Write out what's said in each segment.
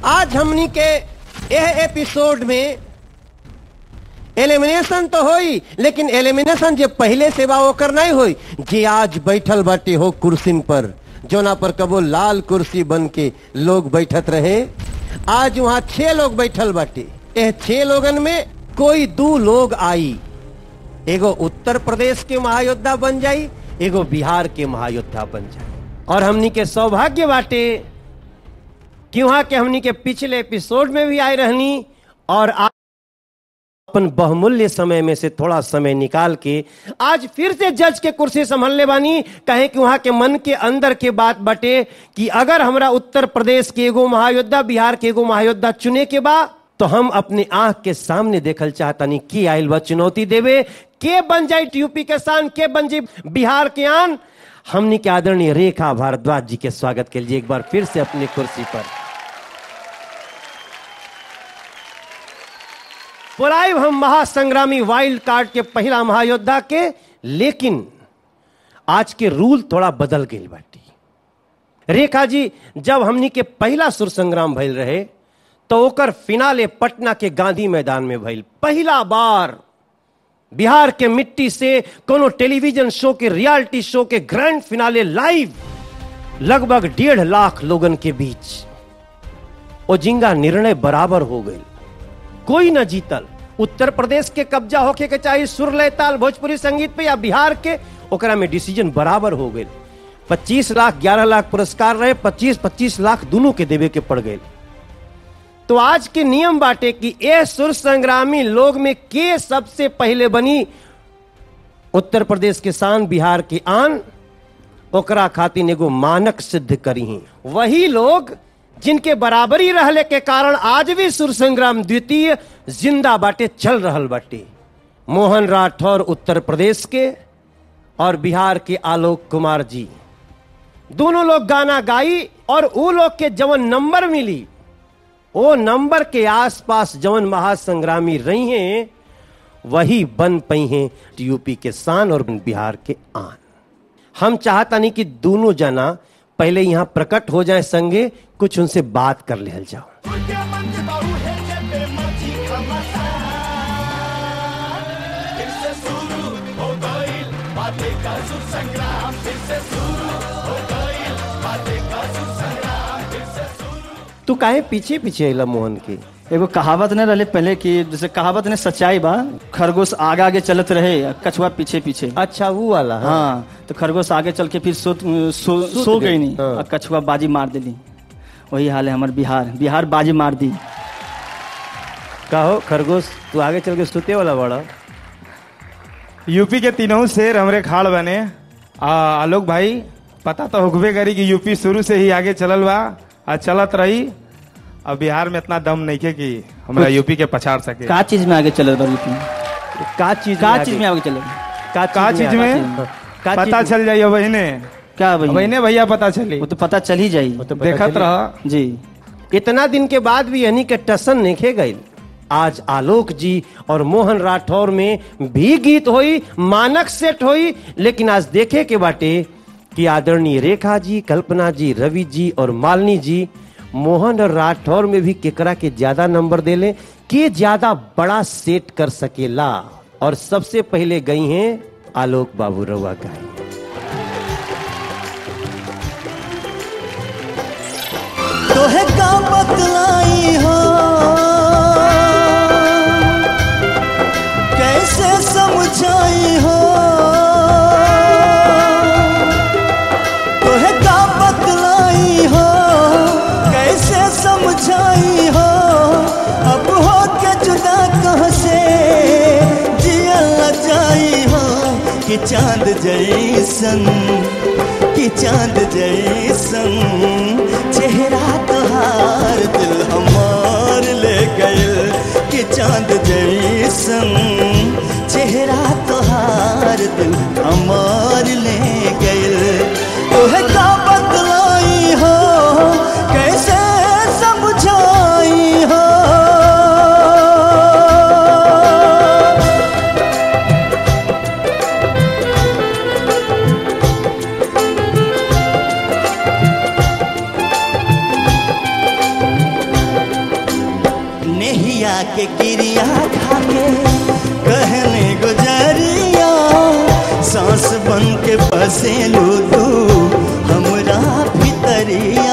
आज हमनी के यह एपिसोड में एलिमिनेशन तो होई लेकिन एलिमिनेशन जे पहले से बा ओकर नहीं होई जे आज बैठल बाटे हो कुर्सीन पर जोना पर कबो लाल कुर्सी बन के लोग बैठत रहे आज वहां छह लोग बैठल बाटे यह छह लोगन में कोई दो लोग आई एगो उत्तर प्रदेश के महायोद्धा बन जाई एगो बिहार के महायोद्धा बन जाई और हमनी के सौभाग्य बाटे कि वहां के हमनी के पिछले एपिसोड में भी आए रहनी और आ- अपन बहुमूल्य समय में से थोड़ा समय निकाल के आज फिर से जज के कुर्सी संभलने बानी कहे कि वहां के मन के अंदर के बात बटे कि अगर हमरा उत्तर प्रदेश के एगो महायोद्धा बिहार के एगो महायोद्धा चुने के बा तो हम अपने आंख के सामने देखल चाहतनी की आयल बा चुनौती देवे के बन जाए यूपी के शान के बन जाए बिहार के आन हमनी के आदरणीय रेखा भारद्वाज जी के स्वागत के लिए एक बार फिर से अपनी कुर्सी पर पुराइब हम महासंग्रामी वाइल्ड कार्ड के पहला महायोद्धा के लेकिन आज के रूल थोड़ा बदल गई बाटी रेखा जी जब हमनी के पहला सुर संग्राम भइल रहे तो ओकर फिनाले पटना के गांधी मैदान में भइल पहला बार बिहार के मिट्टी से कोनो टेलीविजन शो के रियलिटी शो के ग्रैंड फिनाले लाइव लगभग डेढ़ लाख लोगन के बीच ओजिंगा निर्णय बराबर हो गई कोई न जीतल उत्तर प्रदेश के कब्जा होके के चाहे सुर लय ताल भोजपुरी संगीत पे या बिहार के ओकरा में डिसीजन बराबर हो गए 25 लाख 11 लाख पुरस्कार रहे 25 25 लाख दोनों के देवे के पड़ गए तो आज के नियम बाटे कि ए सुर संग्रामी लोग में के सबसे पहले बनी उत्तर प्रदेश के शान बिहार के आन ओकरा खातिर एगो मानक सिद्ध करी हैं वही लोग जिनके बराबरी रहले के कारण आज भी सुर संग्राम द्वितीय जिंदा बाटे चल रहल बाटे मोहन राठौर उत्तर प्रदेश के और बिहार के आलोक कुमार जी दोनों लोग गाना गाई और वो लोग के जवन नंबर मिली वो नंबर के आसपास जवन महासंग्रामी रही हैं वही बन पई हैं यूपी के शान और बिहार के आन हम चाहता नहीं कि दोनों जना पहले यहां प्रकट हो जाए संगे कुछ उनसे बात कर ले जाओ तू काहे पीछे पीछे अला मोहन के एगो कहावत नहीं रहे पहले कि जैसे कहावत ने सच्चाई बा खरगोश आगे आगे चलत रहे आ कछुआ पीछे पीछे अच्छा वो वाला हाँ। हाँ तो खरगोश आगे चल के फिर सो सो, सूत सो गई, गई नहीं हाँ। और कछुआ बाजी मार दिली वही हाल है हमारे बिहार बिहार बाजी मार दी कहो खरगोश तू आगे चल के सुते वाला बड़ा यूपी के तीनों शेर हमरे खाड़ बने आ आलोक भाई पता तो होकबे करी कि यूपी शुरू से ही आगे चलल बा आ चलत रही अब बिहार में इतना दम नहीं के कि हमरा यूपी के पछाड़ सके का चीज में आगे चलत बा यूपी में? का चीज का आगे- चीज में आगे चलत का का चीज में हाँ, का पता चीज चल जाइए बहने क्या भाई बहने भैया पता चली वो तो पता चल ही जाई तो पता देखत चली। रह जी इतना दिन के बाद भी यानी के टसन नेखे गई आज आलोक जी और मोहन राठौर में भी गीत होई मानक सेट होई लेकिन आज देखे के बाटे कि आदरणीय रेखा जी कल्पना जी रवि जी और मालिनी जी मोहन और राठौर में भी केकरा के ज्यादा नंबर देले के ज्यादा बड़ा सेट कर सकेला और सबसे पहले गई हैं आलोक बाबू रवा गाई तोहे का बतलाई हो कैसे समझाई हो तोहे का बतलाई हो कैसे समझाई हो अब हो के जुदा कहाँ से जियल न जाई हो कि चांद जैसन कि चांद जैसन चेहरा तोहार दिल हमार ले गइल कि चांद जैसन चेहरा तोहार दिल हमार ले गइल तोहे का बतलाई हो कैसे समझाई हो के गिरिया खाके कहने गुजरिया सांस बन के बसे तू हमरा भितरिया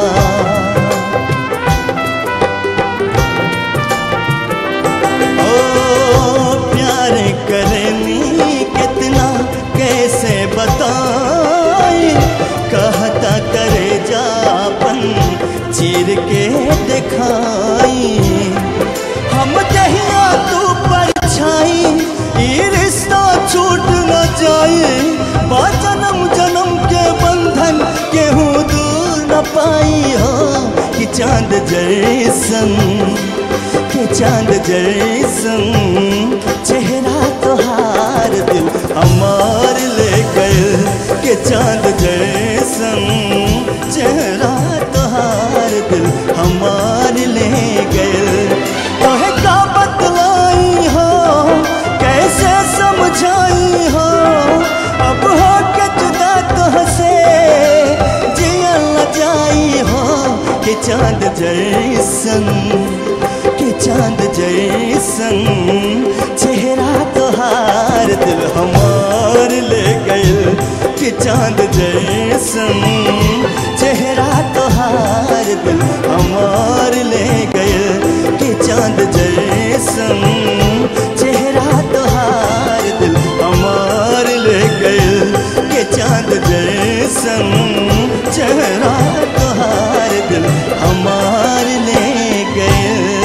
ओ प्यार करनी कितना कैसे बताई कहता करे जापन चीर के दिखाई हम जहिया तू परछाई ई रिश्ता छूट न जाए बा जन्म जन्म के बंधन केहू दूर न पाई हो कि चांद जैसन के चांद जैसन चेहरा तोहार दिल हमार ले गए के चांद जैसन चेहरा तोहार दिल हमार ले गए तोहे का बतलाई हो कैसे समझाई हो अब हो के जुदा तुहसे जिया न जाई हो कि चांद जैसन कि चांद जैसन चेहरा तोहार दिल हमार ले गए कि चांद जैसन चेहरा तोहार दिल हमार ले गए कि चांद जैसन चेहरा तोहार दिल हमार ले गए कि चांद जैसन चेहरा तोहार दिल हमार ले गए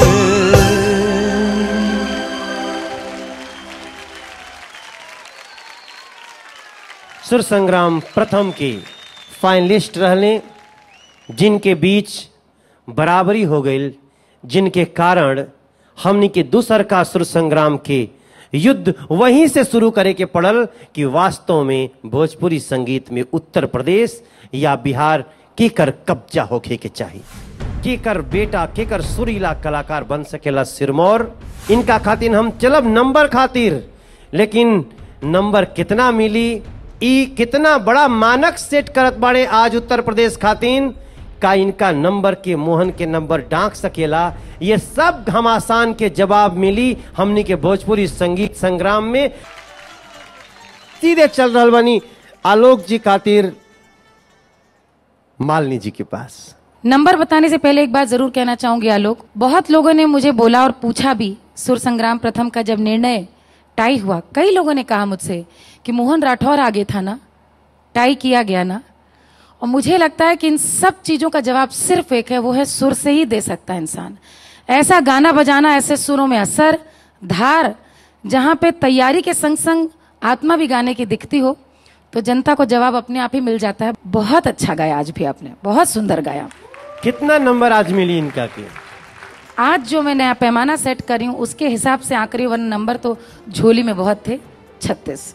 सुर संग्राम प्रथम के फाइनलिस्ट रहले जिनके बीच बराबरी हो गई जिनके कारण हमनी के दूसर का सुर संग्राम के युद्ध वहीं से शुरू करे के पड़ल कि वास्तव में भोजपुरी संगीत में उत्तर प्रदेश या बिहार केकर कब्जा होखे के चाहिए केकर बेटा केकर सुरीला कलाकार बन सकेला सिरमौर इनका खातिर हम चलब नंबर खातिर लेकिन नंबर कितना मिली ई कितना बड़ा मानक सेट करत बाड़े आज उत्तर प्रदेश खातिर का इनका नंबर के मोहन के नंबर डांक सकेला ये सब घमासान के जवाब मिली हमनी के भोजपुरी संगीत संग्राम में सीधे चल रहा बनी आलोक जी खातिर मालिनी जी के पास नंबर बताने से पहले एक बात जरूर कहना चाहूंगी आलोक बहुत लोगों ने मुझे बोला और पूछा भी सुर संग्राम प्रथम का जब निर्णय टाई हुआ कई लोगों ने कहा मुझसे कि मोहन राठौर आगे था ना टाई किया गया ना और मुझे लगता है कि इन सब चीजों का जवाब सिर्फ एक है वो है सुर से ही दे सकता है इंसान ऐसा गाना बजाना ऐसे सुरों में असर धार जहां पे तैयारी के संग संग आत्मा भी गाने की दिखती हो तो जनता को जवाब अपने आप ही मिल जाता है बहुत अच्छा गाया आज भी आपने बहुत सुंदर गाया कितना नंबर आज मिली इनका के आज जो मैं नया पैमाना सेट कर रही हूँ उसके हिसाब से आखिरी वन नंबर तो झोली में बहुत थे छत्तीस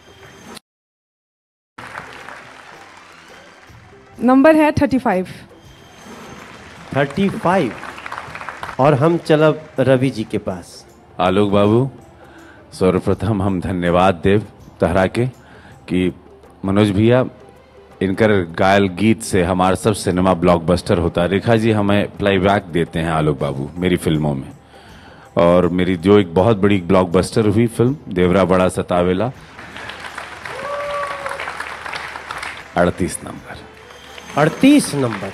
नंबर है थर्टी फाइव थर्टी फाइव और हम चलब रवि जी के पास आलोक बाबू सर्वप्रथम हम धन्यवाद देव तहरा के कि मनोज भैया इनकर गायल गीत से हमारा सब सिनेमा ब्लॉकबस्टर होता है रेखा जी हमें प्लेबैक देते हैं आलोक बाबू मेरी फिल्मों में और मेरी जो एक बहुत बड़ी ब्लॉकबस्टर हुई फिल्म देवरा बड़ा सतावेला अड़तीस नंबर अड़तीस नंबर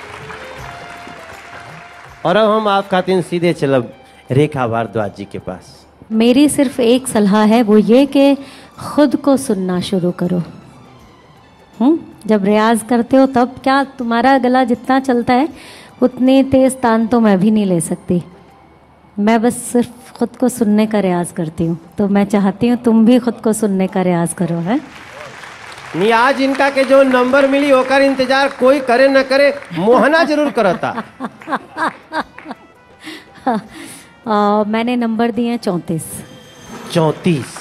और अब हम आप खातिर सीधे चलब रेखा भारद्वाज जी के पास मेरी सिर्फ एक सलाह है वो ये कि खुद को सुनना शुरू करो हम्म जब रियाज करते हो तब क्या तुम्हारा गला जितना चलता है उतनी तेज तान तो मैं भी नहीं ले सकती मैं बस सिर्फ खुद को सुनने का रियाज करती हूँ तो मैं चाहती हूँ तुम भी खुद को सुनने का रियाज करो है नहीं आज इनका के जो नंबर मिली होकर इंतजार कोई करे न करे मोहना जरूर करता आ, मैंने नंबर दिए हैं चौंतीस चौतीस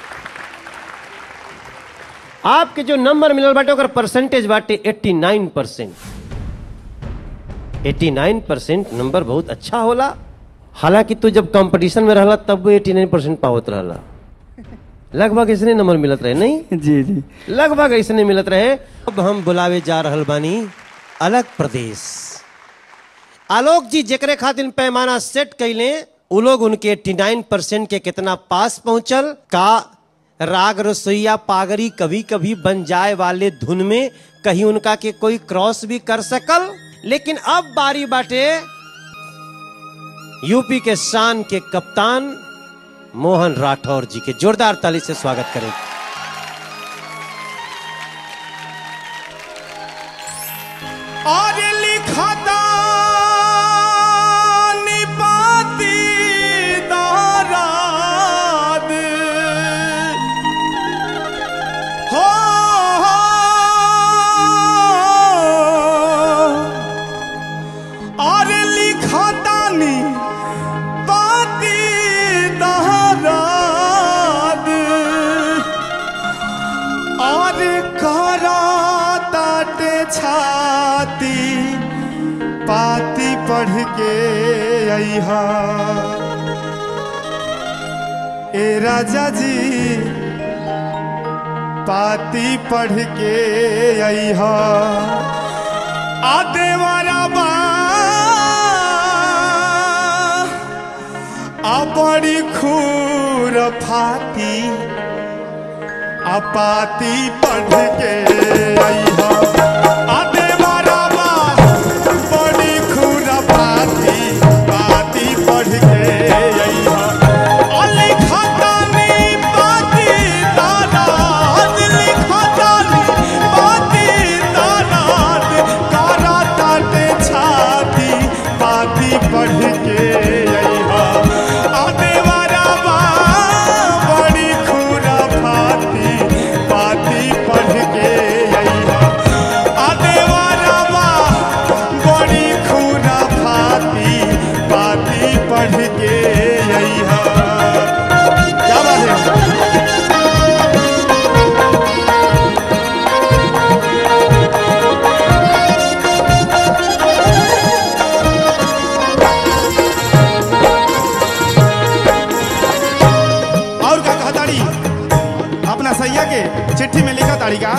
आपके जो नंबर मिलल बाटे ओकर परसेंटेज बाटे 89 percent eighty nine percent number बहुत अच्छा होला हालांकि तू जब कंपटीशन में रहला तब वो 89 परसेंट पावत रहला लगभग इसने नंबर मिलत रहे नहीं जी जी लगभग ऐसने मिलत रहे अब हम बुलावे जा रहल बानी अलग प्रदेश आलोक जी जेकरे खातिर पैमाना सेट कैले वो लोग उनके 89 परसेंट के कितना पास पहुंचल का राग रसोईया पागरी कभी कभी बन जाए वाले धुन में कहीं उनका के कोई क्रॉस भी कर सकल लेकिन अब बारी बाटे यूपी के शान के कप्तान मोहन राठौर जी के जोरदार ताली से स्वागत करें और लिखता निपाती दाराद हो और लिखता निपाती दाराद और करा ताटे छाती पाती पढ़ के अहा ए राजा जी पाती पढ़ के अहा आदे वाला बा आ बड़ी खूर फाती अपाती पढ़ के अइहा आदे बराबा बड़ी खूरा पाती पाती पढ़ के अइहा अली खतानी पाती तारात लिखतानी पाती तारात कारा ताटे छाती पाती पढ़ के अइहा आदे बराबा बड़ी खूरा फाती पाती पढ़ के अइहा आदे बराबा बड़ी खूरा फाती पाती पढ़ के अइहा क्या बात है और का कहा ताड़ी अपना सैया के चिट्ठी में लिखा ताड़ी का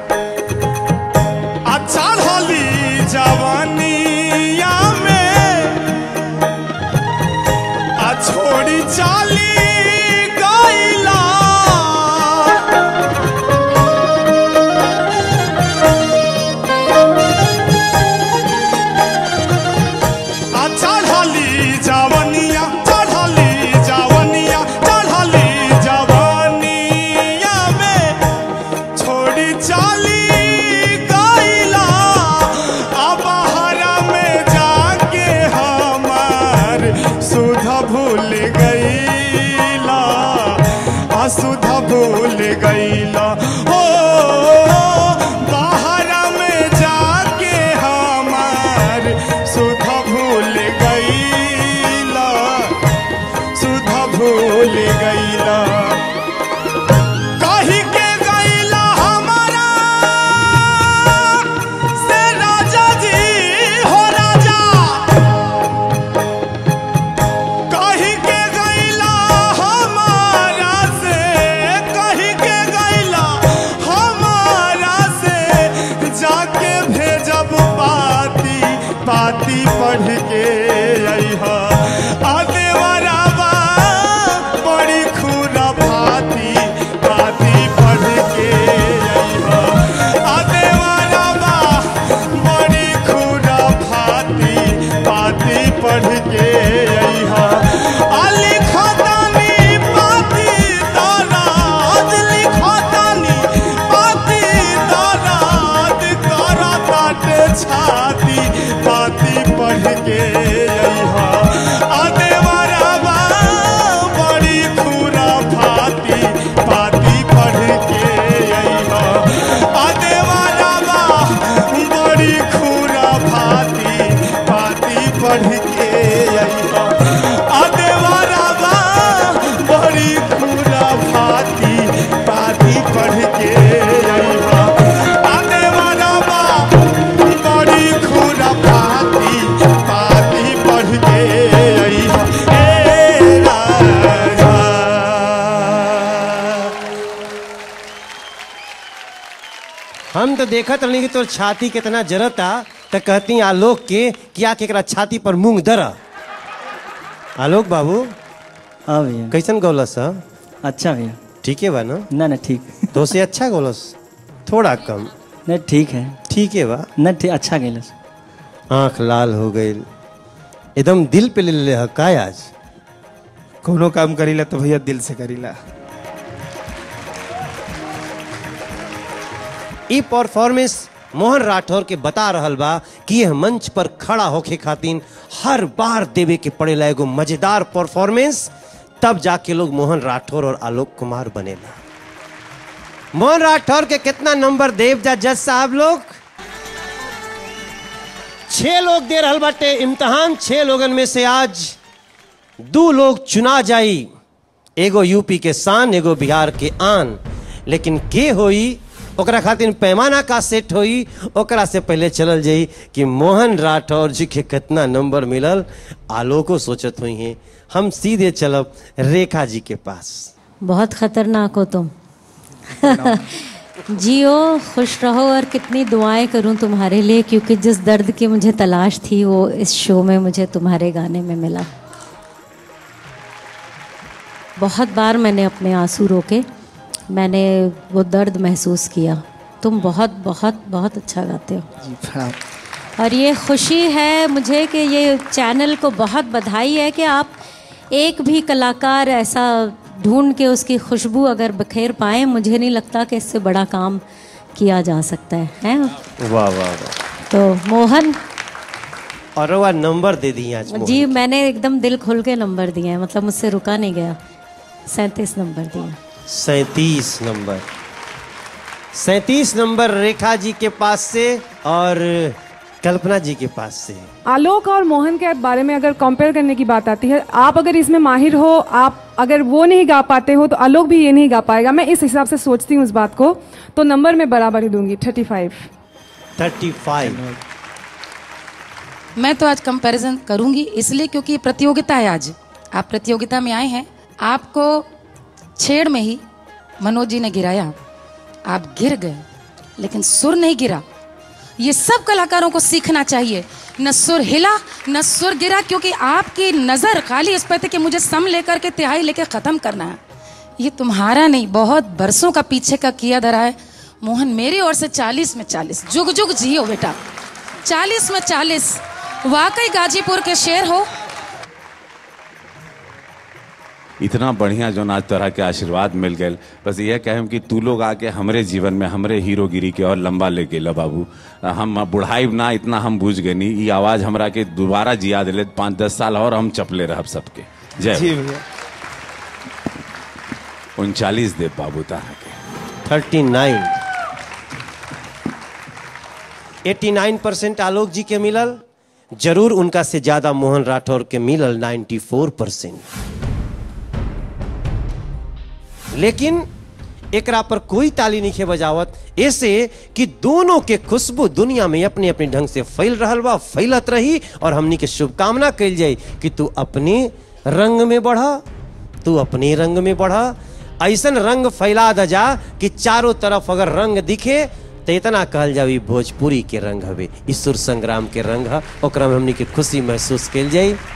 अच्छा होली जवानिया में आ छोड़ी चाली गईला आ चढ़ली जवनिया चढ़ली जवनिया चढ़ली जवनिया में छोड़ी चाली गईला अब हरा में जाके हमार सुध भूल गईला आ सुध भूल गईला हो बाहरा में जाके हमार सुध भूल गईला सुध भूल गईला कही के गईला हमारा से राजा जी हो राजा कही के गईला हमारा से कही के गईला हमारा से जाके भेजब पाती पाती पढ़ के अइहा आदे वराबा बड़ी खूरा भाती पाती पढ़ के अइहा आदे वराबा बड़ी खूरा भाती पाती पढ़ के अइहा अली खतानी पाती दाराद लिखतानी पाती दाराद करा ताटे छाती पाती पढ़ के अइहा आदे वराबा बड़ी खूरा भाती पाती पढ़ के अइहा आदे वराबा बड़ी खूरा भाती पाती पढ़ के अइहा आदे वराबा बड़ी खूरा भाती पाती पढ़ के अइहा आदे वराबा बड़ी खूरा भाती पाती पढ़ के अइहा ए राजा हम तो देखत रहनी कि तोर छाती कितना जरता तो कहती आलोक के किया के एकरा छाती पर मूंग दर आलोक बाबू हाँ भैया कैसन गौलस है अच्छा भैया ठीक है बा ना ना ना ठीक तो से अच्छा गौलस थोड़ा कम नहीं ठीक है ठीक है बा ना ठीक अच्छा गेलस आंख लाल हो गई एकदम दिल पे ले ले है का आज कोनो काम करीला तो भैया दिल से करीला ई परफॉर्मेंस मोहन राठौर के बता रहल बा कि यह मंच पर खड़ा होके खातिर हर बार देवे के पड़ेला एगो मजेदार परफॉर्मेंस तब जाके लोग मोहन राठौर और आलोक कुमार बनेला मोहन राठौर के कितना नंबर देव जा जज साहब लोग छह लोग दे रहल बाटे इम्तहान छह लोगन में से आज दो लोग चुना जाई एगो यूपी के शान एगो बिहार के आन लेकिन के होई ओकरा खातिर पैमाना का सेट होई ओकरा से पहले चलल जाई कि मोहन राठौर जी के कितना नंबर मिलल आलोको सोचत हुई हैं हम सीधे चलब रेखा जी के पास बहुत खतरनाक हो तुम जियो खुश रहो और कितनी दुआएं करूं तुम्हारे लिए क्योंकि जिस दर्द की मुझे तलाश थी वो इस शो में मुझे तुम्हारे गाने में मिला बहुत बार मैंने अपने आंसू रोके मैंने वो दर्द महसूस किया तुम बहुत बहुत बहुत अच्छा गाते हो जी प्रणाम और ये खुशी है मुझे कि ये चैनल को बहुत बधाई है कि आप एक भी कलाकार ऐसा ढूंढ के उसकी खुशबू अगर बखेर पाए मुझे नहीं लगता कि इससे बड़ा काम किया जा सकता है हैं वाह वाह वाह तो मोहन और वह नंबर दे दी आज मोहन। जी मैंने एकदम दिल खोल के नंबर दिए हैं मतलब मुझसे रुका नहीं गया सैंतीस नंबर दिए सैतीस नंबर सैतीस नंबर रेखा जी के पास से और कल्पना जी के पास से आलोक और मोहन के बारे में अगर कंपेयर करने की बात आती है आप अगर इसमें माहिर हो आप अगर वो नहीं गा पाते हो तो आलोक भी ये नहीं गा पाएगा मैं इस हिसाब से सोचती हूँ इस बात को तो नंबर में बराबर ही दूंगी थर्टी फाइव थर्टी फाइव मैं तो आज कंपैरिजन करूंगी इसलिए क्योंकि ये प्रतियोगिता है आज आप प्रतियोगिता में आए हैं आपको छेड़ में ही मनोज जी ने गिराया आप गिर गए लेकिन सुर नहीं गिरा ये सब कलाकारों को सीखना चाहिए न सुर हिला न सुर गिरा क्योंकि आपकी नजर खाली इस पर थी कि मुझे सम लेकर के तिहाई लेकर खत्म करना है ये तुम्हारा नहीं बहुत बरसों का पीछे का किया धरा है मोहन मेरी ओर से चालीस में चालीस जुग जुग जियो बेटा चालीस में चालीस वाकई गाजीपुर के शेर हो इतना बढ़िया जो आज तरह के आशीर्वाद मिल गए बस यह कहें कि तू लोग आके हमरे जीवन में हमरे हीरोगिरी के और लंबा ले गेला बाबू हम बुढ़ाई ना इतना हम बुझ गए नहीं ये आवाज हमरा के दोबारा जिया दिले पाँच दस साल और हम चपले रहब सबके जी जय भैया उनचालीस देव बाबू तरह के thirty nine eighty nine percent Alok ji के मिलल जरूर उनका से ज्यादा मोहन राठौर के मिलल नाइन्टी फोर परसेंट लेकिन एकरा पर कोई ताली नहीं बजावत ऐसे कि दोनों के खुशबू दुनिया में अपने अपने ढंग से फैल रहल बा फैलत रही और हमनी के शुभकामना कल जाए कि तू अपने रंग में बढ़ा तू अपने रंग में बढ़ा ऐसन रंग फैला द जा कि चारों तरफ अगर रंग दिखे तो इतना कहल जाओ ई भोजपुरी के रंग हवे ई सुर संग्राम के रंग है ओकरा में हमनी के खुशी महसूस कल जाई